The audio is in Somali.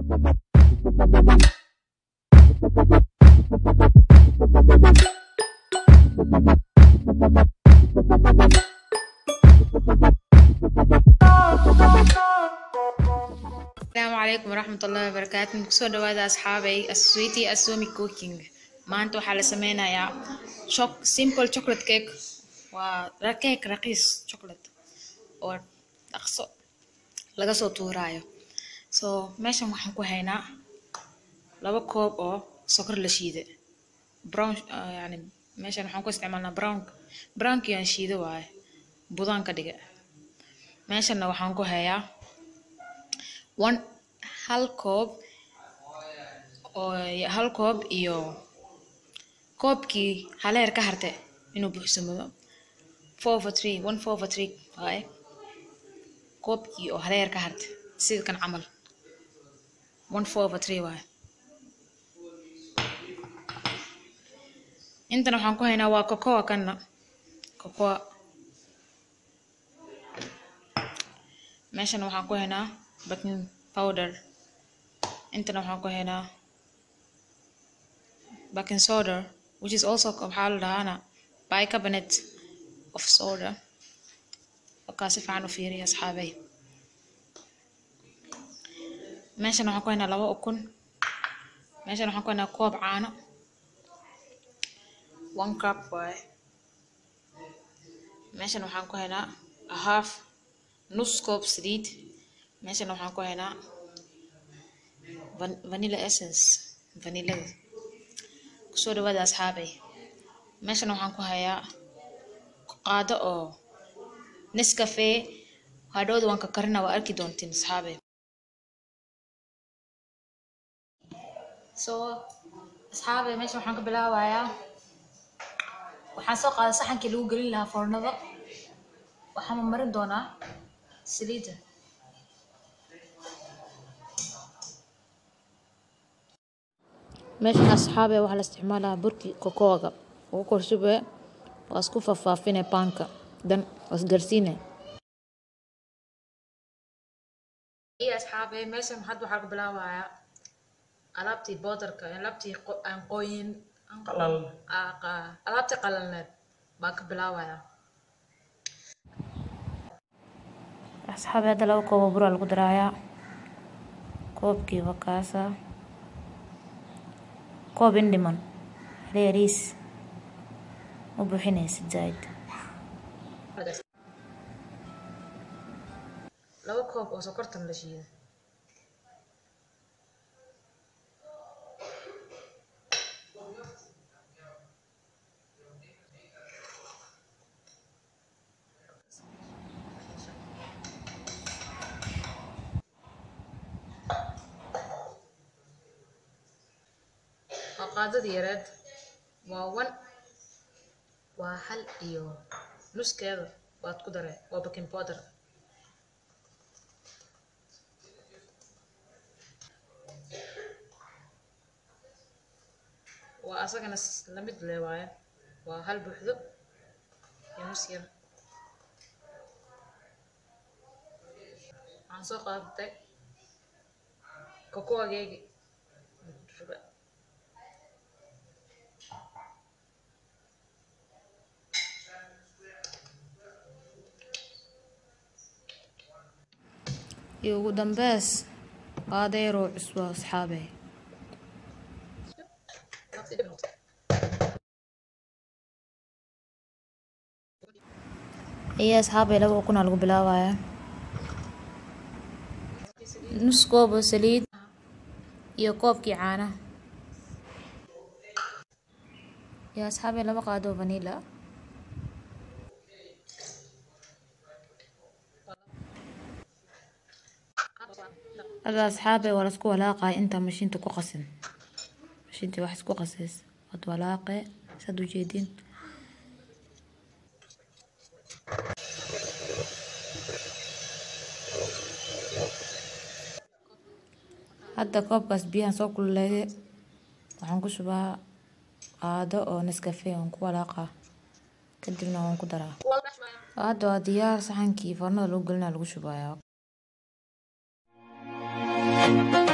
asalaamu calaykum waraxmat ullahi wabarakaatu kusoo dhawaada asxaabay asweety asomi cooking maanta waxaa la sameynayaa choc simple chocolate cake waa cake raqiis chocolate oo dhaqso laga soo tuuraayo so meeshan waxaan ku haynaa laba koob oo sokor la shiide brown uh, yani meeshan waxaan ku isticmaalnaa brown brownkii aan shiide waaye budaan ka dhiga meeshanna waxaan ku hayaa one hal koob oo hal koob iyo koobkii haleer ka harte inuu buuxsamo four over three one four over three waaye koobkii oo haleer ka harte sida kan camal one four over three waaye intan waxaan ku haynaa waa cocoa kanna cocoa meeshan waxaan ku haynaa baking powder intana waxaan ku haynaa baking soda which is also waxaa la dhahaana bicarbonate of soda wakaa si fiican u fiiriya asxaabay meeshan waxaan ku haynaa laba ukun meeshan waxaan ku haynaa koob caano one cup waaye meeshan waxaan ku haynaa a half nus koob saliid meeshan waxaan ku haynaa vanilla essence vanillada kusoo dhawaada asxaabay meeshan waxaan ku hayaa qaado oo nescafe hadhowda waan ka karina waa arki doontiin asxaabay so asxaabay meeshan waxaan ka bilaabayaa waxaan soo qaaday saxankii lagu gelin lahaa foornada waxaan marin doonaa saliidda meeshan asxaabe waxaa la isticmaalaa burki kokoaga ugu korshube waa isku faahfaafine baanka dan waa isgarsiine iyo asxaabe meeshan hadda waxaa ka bilaabayaa alaabtii boodarka alaabtii aan qooyin alaabtii qalalneed baan ka bilaabayaa asxaabe hadda laba koobo buraa lagu daraayaa koobkii wakaasa koob in dhiman reeriis ma buuxinaysid zaaid laba koob oo sokortan la shiida waa qaadadii yareed waa one waa hal iyo nuskeeda waad ku dare waa baking powder waa asagana lamid le waaye waa hal buuxdo iyo nus yar waxaan soo qaadatay kokoageegi iyo ugu dambeys qaadeyroo cusbo asxaabe iyo asxaabe laba ukuna lagu bilaabaya nus koob oo saliid iyo koobkii caanaha iyo asxaabe laba qaado vanilla hadda asxaabe waa lasku walaaqay intaa mashiinta ku qasin mashiintii wax isku qasays waad walaaqe saad ujeedin hadda koobkaas biyahan soo kululeeye waxaan ku shubaa qaado oo nescafe aan ku walaaqa kadibna waan ku daraa hadda waa diyaar saxankii foornada lagu gelina lagu shubayaa